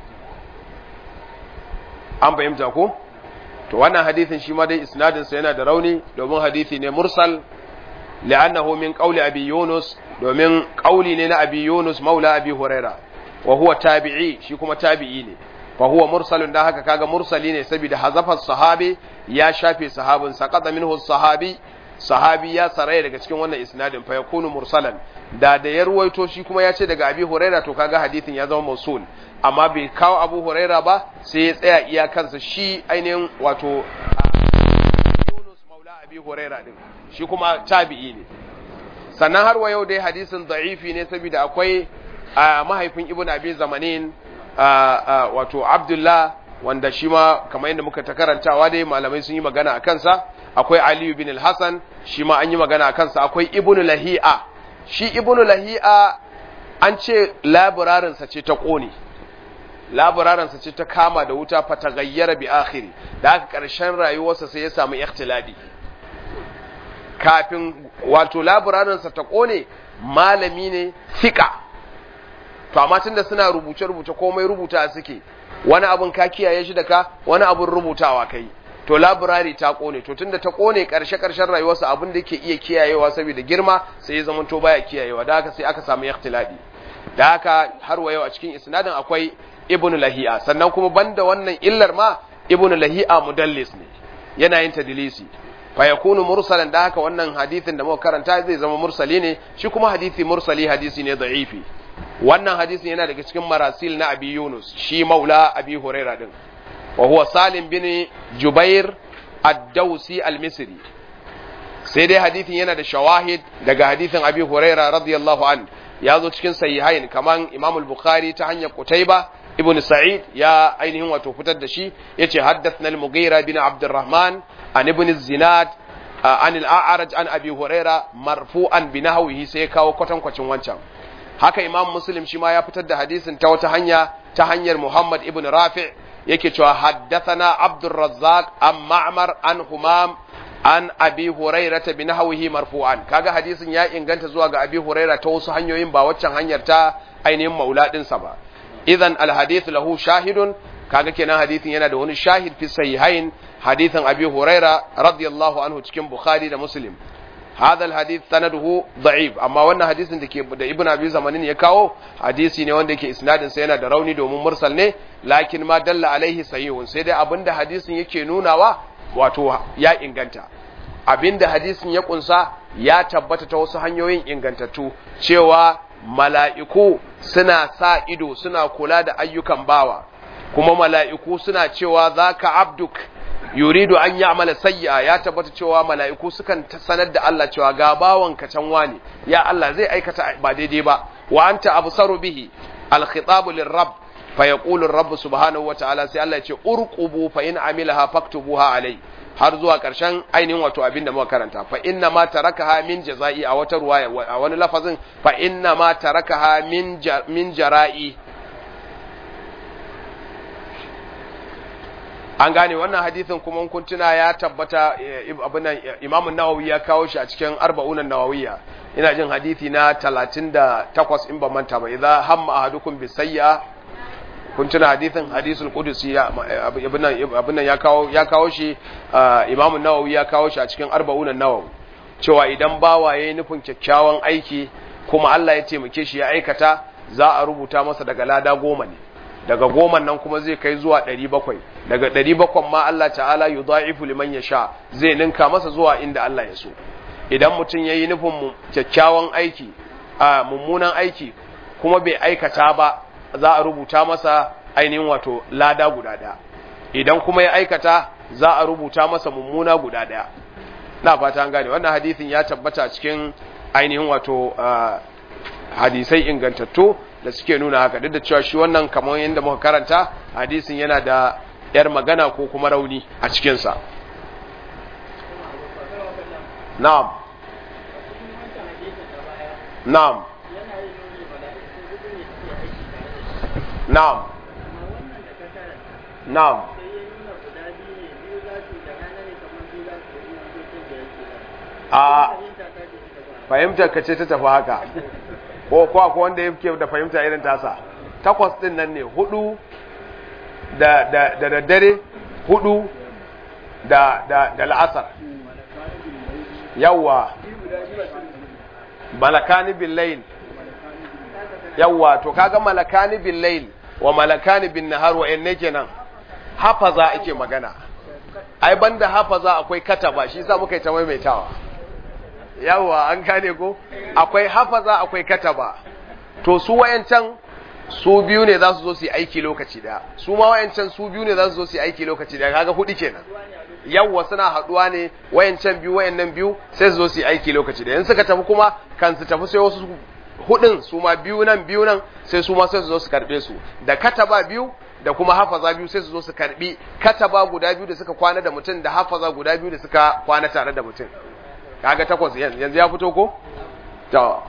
an fahimta ko to wannan hadithin shi ma dai isnadin sa yana da rauni domin hadithi ne mursal li'annahu min qawli abi yunus domin qawli ne na abi yunus maula abi huraira wa huwa tabi'i shi kuma tabi'i ne fa huwa mursalun da haka kaga mursali ne saboda hazafar sahabi ya shafe sahabin saqata minhu sahabi sahabi ya saraya daga cikin wannan isnadin fa yakunu mursalan da da ya ruwaito shi kuma ya ce daga abi huraira to kaga hadithin ya zama mausul amma bai kawo abu huraira ba sai ya tsaya iya kansa shi ainihin wato Yunus maula abi huraira din shi kuma tabi'i ne sannan har wa yau dai hadisin da'ifi ne saboda akwai mahaifin ibn abi zamanin wato abdullah wanda shi ma kamar yadda muka ta karantawa dai malamai sun yi magana a kansa akwai aliyu bin al-hasan shi ma an yi magana a kansa akwai ibn lahi'a shi ibn lahi'a an ce laburarinsa ce ta ƙone laburarinsa ce ta kama da wuta fata gayyara bi akhiri da aka ƙarshen rayuwarsa sai ya samu ikhtiladi kafin wato laburarinsa ta ƙone malami ne fika to amma tunda suna rubuce-rubuce komai rubuta suke wani abun ka kiyaye shi da ka wani abun rubutawa kai to laburari ta kone to tunda ta kone karshe karshen rayuwarsa abin da yake iya kiyayewa saboda girma sai ya zama to baya kiyayewa da haka sai aka samu ikhtilafi da haka har wa yau a cikin isnadin akwai ibnu lahi'a sannan kuma banda wannan illar ma ibnu lahi'a mudallis ne yana yin tadlisi fa yakunu mursalan da haka wannan hadisin da muka karanta zai zama mursali ne shi kuma hadisi mursali hadisi ne da'ifi wannan hadisin yana daga cikin marasil na abi yunus shi maula abi huraira din wa huwa salim bin jubair ad-dawsi al-misri sai dai hadisin yana da shawahid daga hadisin abi huraira radiyallahu an ya zo cikin sahihain kaman imam al-bukhari ta hanyar qutayba ibn sa'id ya ainihin wato fitar da shi yace haddathna al-mughira bin abdurrahman an ibn zinad an al-a'raj an abi huraira marfu'an bi nahwihi sai kawo kwatankwacin wancan haka imam muslim shi ma ya fitar da hadisin ta wata hanya ta hanyar muhammad ibn rafi' yake cewa haddathana abdur razzaq an ma'mar an humam an abi huraira ta binahwihi marfu'an kaga hadisin ya inganta zuwa ga abi huraira ta wasu hanyoyin ba waccan hanyar ta ainihin maula dinsa ba idan alhadith lahu shahidun kaga kenan hadisin yana da wani shahid fi sahihain hadisin abi huraira radiyallahu anhu cikin bukhari da muslim هذا الحديث سنده ضعيف amma wannan hadisin da ke da ibn abi zamanin ya kawo hadisi ne wanda yake isnadin sa yana da rauni domin mursal ne lakin ma dalla alaihi sahihun sai dai abinda hadisin yake nunawa wato ya inganta abinda hadisin ya kunsa ya tabbata ta wasu hanyoyin ingantattu cewa mala'iku suna sa ido suna kula da ayyukan bawa kuma mala'iku suna cewa zaka abduk yuridu an ya'mala sayyi'a ya tabbata cewa mala'iku sukan sanar da Allah cewa ga bawanka can wani ya Allah zai aikata ba daidai ba wa anta absaru bihi al-khitabu lir-rabb fa yaqulu ar-rabb subhanahu wa ta'ala sai Allah ya ce urqubu fa in amilaha faktubuha alai har zuwa karshen ainihin wato abin da muka karanta fa inna ma tarakaha min jaza'i a wata ruwaya a wani lafazin fa inna ma tarakaha min min jara'i an gane wannan hadisin kuma kun tuna ya tabbata abin nan Imam Nawawi ya kawo shi a cikin arba'unan Nawawiyya ina jin hadisi na 38 in ban manta ba idza hamma ahadukum bi sayya kun tuna hadisin hadisul qudusi abin nan abin nan ya kawo ya kawo shi Imam Nawawi ya kawo shi a cikin arba'unan Nawawi cewa idan bawa yayi nufin kyakkyawan aiki kuma Allah ya taimake shi ya aikata za a rubuta masa daga lada goma ne daga goman nan kuma zai kai zuwa ɗari bakwai daga ɗari bakwan ma Allah ta'ala yu da'ifu liman ya sha zai ninka masa zuwa inda Allah ya so idan mutum ya yi nufin kyakkyawan aiki a mummunan aiki kuma bai aikata ba za a rubuta masa ainihin wato lada guda ɗaya idan kuma ya aikata za a rubuta masa mummuna guda ɗaya na fata an gane wannan hadisin ya tabbata cikin ainihin wato hadisai ingantattu da suke nuna haka duk da cewa shi wannan kamar yadda muka karanta hadisin yana da yar magana ko kuma rauni a cikinsa na'am na'am na'am na'am a fahimtar ka ce ta tafi haka ko ko akwai wanda yake da fahimta irin tasa takwas din nan ne hudu da da da daddare hudu da da da la'asar yawa malakani bil layl yawa to kaga malakani bil layl wa malakani bin nahar wa inne kenan hafaza ake magana ai banda hafaza akwai kataba shi yasa muka yi ta maimaitawa yawa an gane ko akwai hafaza akwai kataba to su wayancan su biyu ne za su zo su yi aiki lokaci daya su ma wayancan su biyu ne za su zo su yi aiki lokaci daya kaga hudu kenan yawwa suna haduwa ne wayancan biyu wayannan biyu sai su zo su yi aiki lokaci daya in suka tafi kuma kan su tafi sai wasu hudun su ma biyu nan biyu nan sai su ma sai su zo su karbe su da kataba biyu da kuma hafaza biyu sai su zo su karbi kataba guda biyu da suka kwana da mutum da hafaza guda biyu da suka kwana tare da mutum kaga takwas yanzu ya fito ko to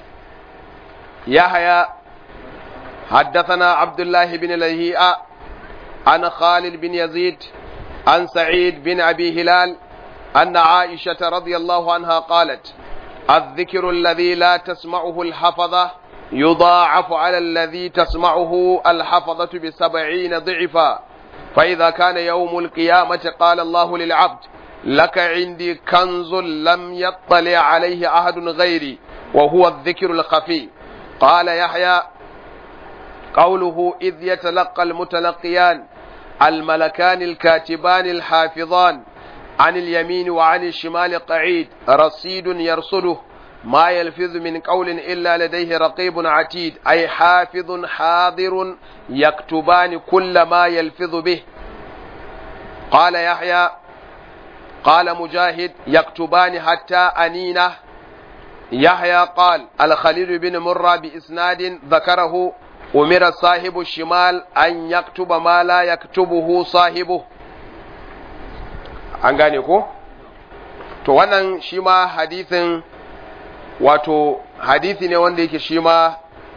يحيى حدثنا عبد الله بن لهيئة عن خالد بن يزيد عن سعيد بن أبي هلال أن عائشة رضي الله عنها قالت الذكر الذي لا تسمعه الحفظة يضاعف على الذي تسمعه الحفظة بسبعين ضعفا فإذا كان يوم القيامة قال الله للعبد لك عندي كنز لم يطلع عليه أحد غيري وهو الذكر الخفي قال يحيى قوله إذ يتلقى المتلقيان الملكان الكاتبان الحافظان عن اليمين وعن الشمال قعيد رصيد يرصده ما يلفظ من قول إلا لديه رقيب عتيد أي حافظ حاضر يكتبان كل ما يلفظ به قال يحيى قال مجاهد يكتبان حتى أنينه يحيى قال الخليل بن مرة بإسناد ذكره أمر صاحب الشمال أن يكتب ما لا يكتبه صاحبه an gane ko to wannan shi ma hadithin wato hadithi ne wanda yake shi ma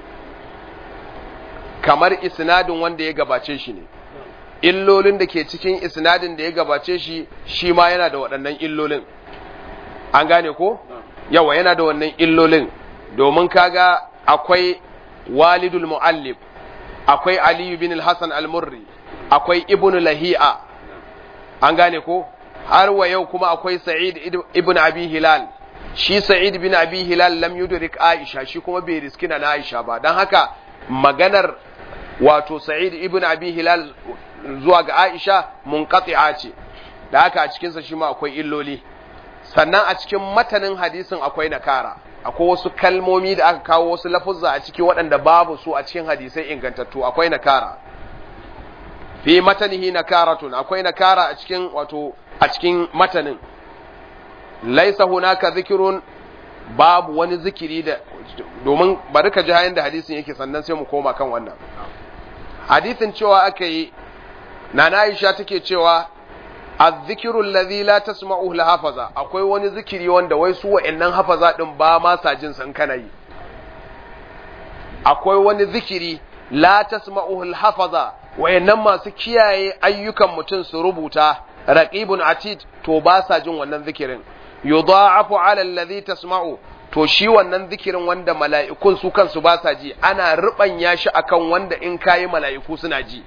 kamar isnadin wanda ya gabace shi ne illolin da ke cikin isnadin da ya gabace shi shi ma yana da waɗannan illolin an gane ko yawa yana da wannan illolin domin kaga akwai walidul muallif akwai aliyu bin al-hasan al-murri akwai ibnu lahi'a an gane ko har wa yau kuma akwai sa'id ibn abi hilal shi sa'id bin abi hilal lam yudrik aisha shi kuma bai riski na aisha ba dan haka maganar wato sa'id ibn abi hilal zuwa ga aisha munqati'a ce da haka a cikinsa shi ma akwai illoli sannan a cikin matanin hadisin akwai nakara akwai wasu kalmomi da aka kawo wasu lafuzza a ciki waɗanda babu su a cikin hadisai ingantattu akwai nakara fi matanihi nakaratun akwai nakara a cikin wato a cikin matanin laisa hunaka zikirun babu wani zikiri da domin bari ka ji hayan da hadisin yake sannan sai mu koma kan wannan hadisin cewa aka yi nana Aisha take cewa azzikiru allazi la tasma'uhu hafaza akwai wani zikiri wanda wai su wa'annan hafaza din ba ma sa jin san kana yi akwai wani zikiri la tasma'uhu hafaza wa'annan masu kiyaye ayyukan mutum su rubuta raqibun atid to ba sa jin wannan zikirin yudha'afu 'ala allazi tasma'u to shi wannan zikirin wanda mala'ikun su kansu ba sa ji ana rubanya shi akan wanda in kayi mala'iku suna ji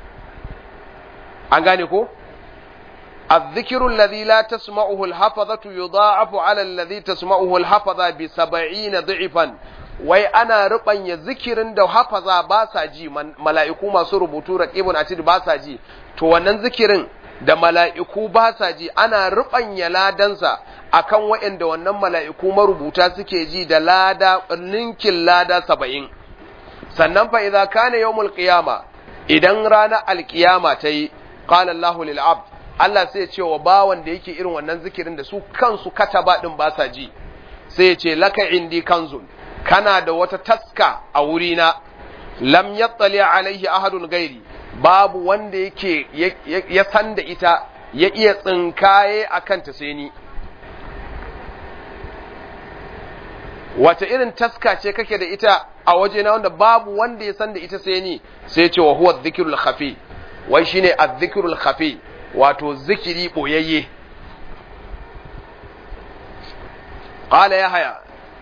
an gane ko الذكر الذي لا تسمعه الحفظة يضاعف على الذي تسمعه الحفظة بسبعين ضعفا wai ana ruɓanya zikirin da hafaza ba sa ji mala'iku masu rubutu raqibun atid ba sa ji to wannan zikirin da mala'iku ba sa ji ana ruɓanya ladansa akan waɗanda wannan mala'iku marubuta suke ji da lada ninkin lada saba'in sannan fa idza kana yawmul qiyama idan ranar alqiyama ta yi qala Allahu lil abd Allah sai ya ce wa bawan da yake irin wannan zikirin da su kansu kataba din ba sa ji sai ya ce laka indi kanzun kana da wata taska a wurina lam yattali alaihi ahadun gairi babu wanda yake ya san da ita ya iya tsinkaye a kanta sai ni wata irin taska ce kake da ita a wajena wanda babu wanda ya san da ita sai ni sai ce wa huwa dhikirul khafi wai shine adh-dhikrul khafi wato zikiri boyayye qala yahya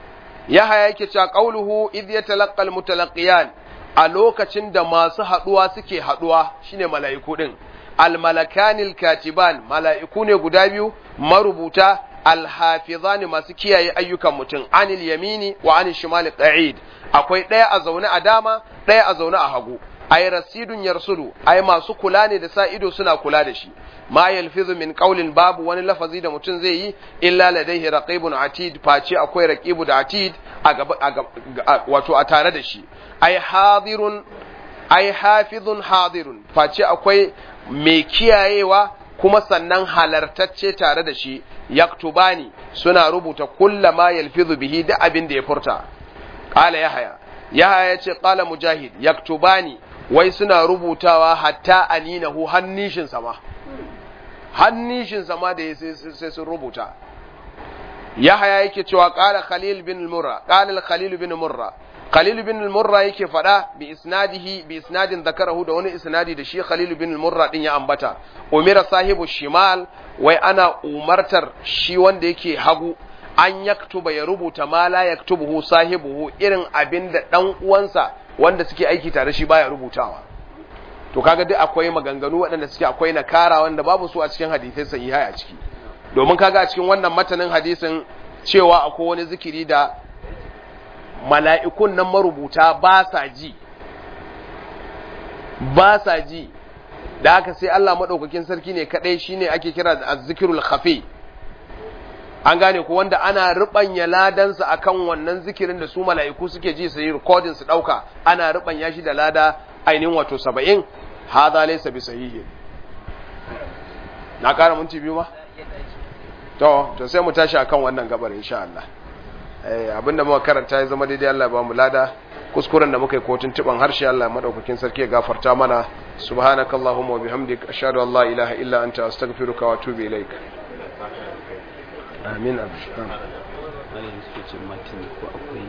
yahaya yake cewa qauluhu idh yatalaqqa almutalaqiyan a lokacin da masu haduwa suke haduwa shine mala'iku din almalakanil katiban mala'iku ne guda biyu marubuta alhafizani masu kiyaye ayyukan mutum anil yamini wa anil shimali qa'id akwai ɗaya a zaune a dama ɗaya a zaune a hagu ay rasidun yarsudu ay masu kula ne da sa ido suna kula da shi ma yalfizu min qawlin babu wani lafazi da mutum zai yi illa ladaihi raqibun atid face akwai raqibu da atid a gaba wato a tare da shi ay hadirun ay hafizun hadirun face akwai mai kiyayewa kuma sannan halartacce tare da shi yaktubani suna rubuta kulla ma yalfizu bihi da abin da ya furta qala yahya yahya yace qala mujahid yaktubani wai suna rubutawa hatta aninahu hannishin sama hannishin sama da sai sun rubuta yahya yake cewa qala khalil bin murra qala khalil bin murra Khalil bin al-Murra yake faɗa bi isnadihi bi isnadin zakarahu da wani isnadi da shi Khalil bin al-Murra din ya ambata umira sahibu shimal wai ana umartar shi wanda yake hagu an yaktuba ya rubuta ma la yaktubuhu sahibuhu irin abin da dan uwansa wanda suke aiki tare shi baya rubutawa to kaga duk akwai maganganu waɗanda suke akwai nakara wanda babu su a cikin hadisai sahihai a ciki domin kaga a cikin wannan matanin hadisin cewa akwai wani zikiri da mala'ikun nan marubuta ba sa ji, ba sa ji, da haka sai Allah maɗaukakin sarki ne kaɗai shi ne ake kira da zikirul khafi. An gane ku wanda ana riɓanya ladansa a kan wannan zikirin da su mala'iku suke ji su yi rikodin su ɗauka, ana riɓanya shi da lada ainihin wato saba'in, haza laisa bi sahihi. Na ƙara minti biyu ma? To, to sai mu tashi akan wannan gabar insha Allah. abinda muka karanta ya zama daidai Allah ba mu lada kuskuren da muka yi kotun tuban harshe Allah madaukakin sarki ya gafarta mana subhanakallahumma wa bihamdika ashhadu an la ilaha illa anta astaghfiruka wa atubu ilaik amin amin suke ce matin ko akwai